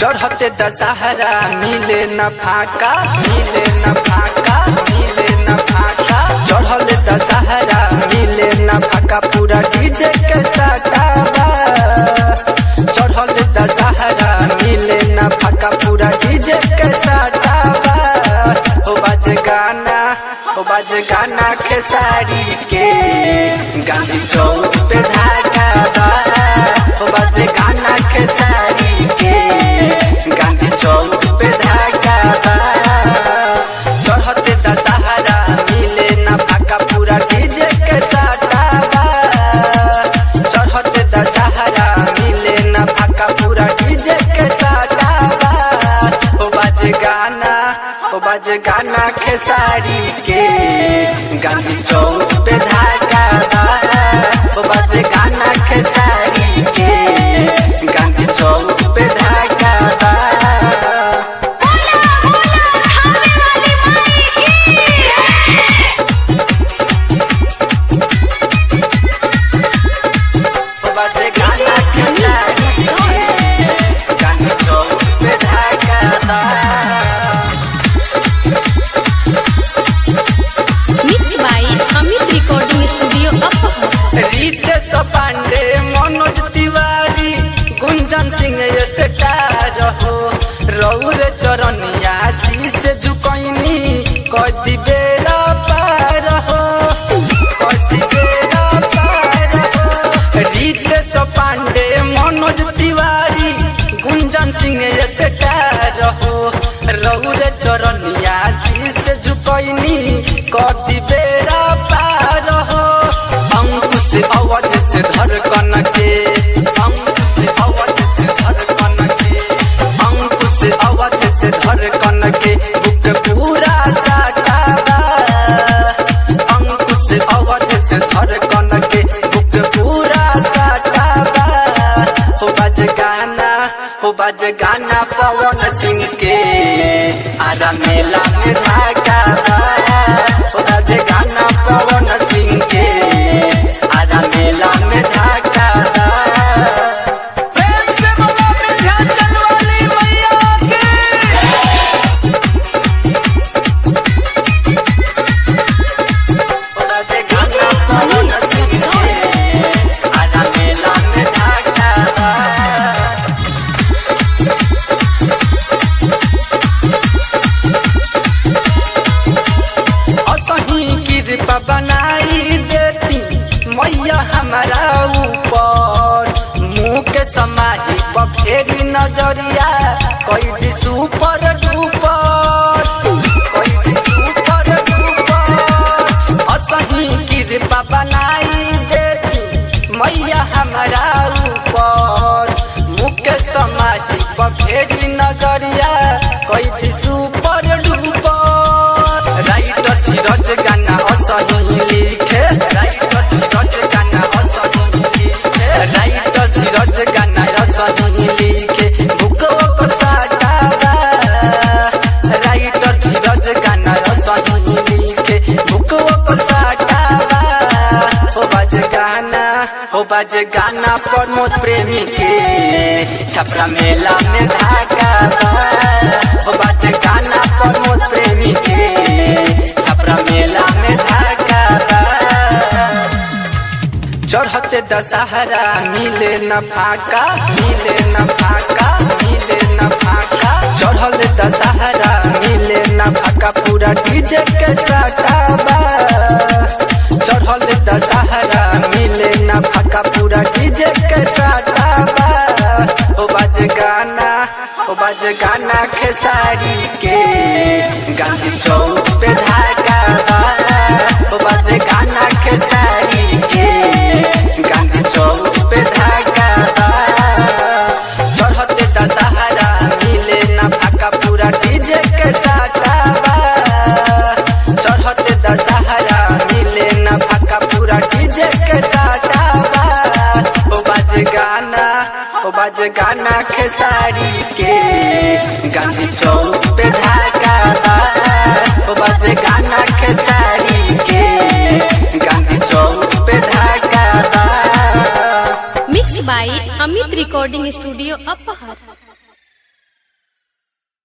चढ़ते दशहरा मिले न फाका मिले न फाका मिले न फाका चढ़ल दशहरा मिले न फाका पूरा डीजे के सटावा चढ़ल दशहरा मिले न फाका पूरा डीजे के सटावा ओ बाज गाना ओ बाज गाना खेसारी के गांधी चौक पे धागा बा ओ बाज गाना खेसारी के गांधी चौक पे धागा बा चढ़ते दशहरा मिले न फाका पूरा डीजे के सटावा चढ़ते दशहरा मिले न फाका पूरा डीजे के सटावा ओ बाज गाना ओ बाज गाना खेसारी के गांधी चौक पे धागा बा ओ बाज गाना खेसारी के गांधी चौक पे धागा बा बोला बोला खावे वाली माई ओ बाज गाना खेसारी के गांधी चौक पे धागा बा mix by Amit recording studio Aphar Ritesh Pandey Manoj Tiwari गुंजन सिंह ये स्टार हो रौर चरनिया शीश झुकैनी कति बेरा पार हो कति बेरा पार हो रितेश पांडे मनोज तिवारी गुंजन सिंह ये स्टार हो रौर चरनिया शीश झुकैनी कति बेरा पार हो अंकुश अवध से धड़कन के अंकुश अवध से धड़कन के अंकुश अवध से धड़कन के बुक पूरा साटावा अंकुश अवध से धड़कन के बुक पूरा साटावा हो बज गाना हो बज गाना पवन सिंह के आरा मेला में धागा बा हो बज गाना पवन सिंह के आरा मेला में धागा बा प्रेम से बोलो विंध्याचल वाली मैया की हो बज गाना पवन सिंह के आरा मेला में धागा बा असही कृपा बनाई देती मैया हमारा ऊपर मुँह के समाही पर फेरी नजरिया कैदी सुपर डूपर कैदी सुपर डूपर असही कृपा बनाई देती मैया हमारा ऊपर मुँह के समाही पर फेरी नजरिया कैदी सुपर डूपर राइटर धीरज गाना असही लिखे राइटर धीरज गाना असही लिखे राइटर धीरज गाना असही लिखे बुक ओकर साटावा राइटर धीरज गाना असही लिखे बुक ओकर साटावा हो बाज गाना हो बाज गाना प्रमोद प्रेमी के छपरा मेला में धागा बा हो बाज गाना प्रमोद प्रेमी के छपरा मेला में धागा बा चढ़ते दशहरा मिले न फाका मिले न फाका मिले न फाका चढ़ल दशहरा मिले न फाका पूरा डीजे के सटावा चढ़ल दशहरा मिले न फाका पूरा डीजे के सटावा ओ बाज गाना ओ बाज गाना खेसारी के गांधी चौक पे धागा बा ओ बाज गाना खेसारी के गांधी चौक पे धागा बा चढ़ते दशहरा मिले न फाका पूरा डीजे के सटावा चढ़ते दशहरा मिले न फाका पूरा डीजे के सटावा ओ बाज गाना ओ बाज गाना खेसारी के गांधी चौक पे धागा बा ओ बाज गाना खेसारी के गांधी चौक पे धागा बा mix by Amit recording studio अपहर